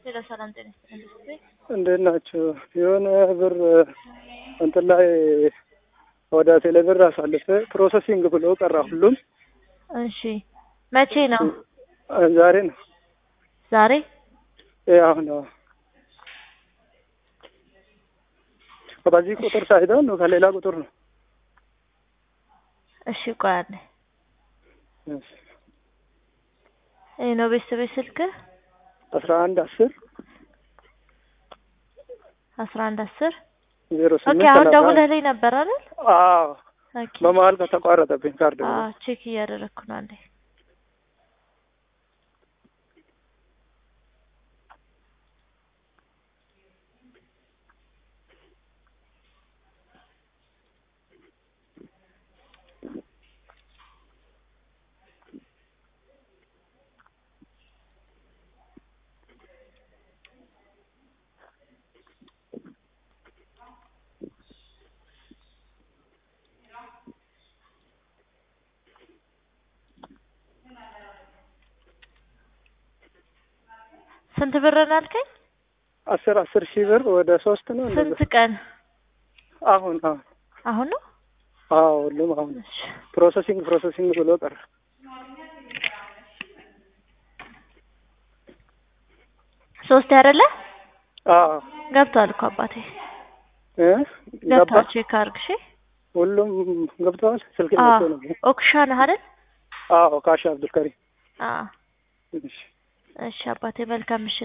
ሌላ ሰላም ጤና ይስጥልኝ። እንዴት ናችሁ? የሆነ ብር እንትን ላይ ወደ ቴሌ ብር አሳልፌ ፕሮሰሲንግ ብሎ ቀራ ሁሉም። እሺ መቼ ነው? ዛሬ ነው ዛሬ ይሄ አሁን ነው። በዚህ ቁጥር ሳይሆን ከሌላ ቁጥር ነው። እሺ ቆይ አለ እሺ ይሄ ነው ቤተሰቤ ስልክ አስራ አንድ አስር አስራ አንድ አስር ዜሮ ኦኬ ስምንት አሁን ሰላሳ ደውለህልኝ ነበር አይደል? አዎ ኦኬ በመሀል ከተቋረጠብኝ ካርድ አዎ ቼክ እያደረግኩ ነው አንዴ ስንት ብር ነው ያልከኝ? አስር አስር ሺህ ብር ወደ ሶስት ነው ስንት እንደዛ። ቀን? አሁን አሁን አሁን ነው? አዎ ሁሉም አሁን እሺ ፕሮሰሲንግ ፕሮሰሲንግ ብሎ ቀረ። ሶስት አይደለ? አዎ ገብቷል እኮ አባቴ እ ገባ ገብቷል። ቼክ አድርግ እሺ። ሁሉም ገብተዋል። ስልክ አዎ መጥቶ ነበር። ኦክሻ ነህ አይደል? አዎ ካሽ አብዱልከሪም አዎ እሺ እሺ አባቴ መልካም ምሽት።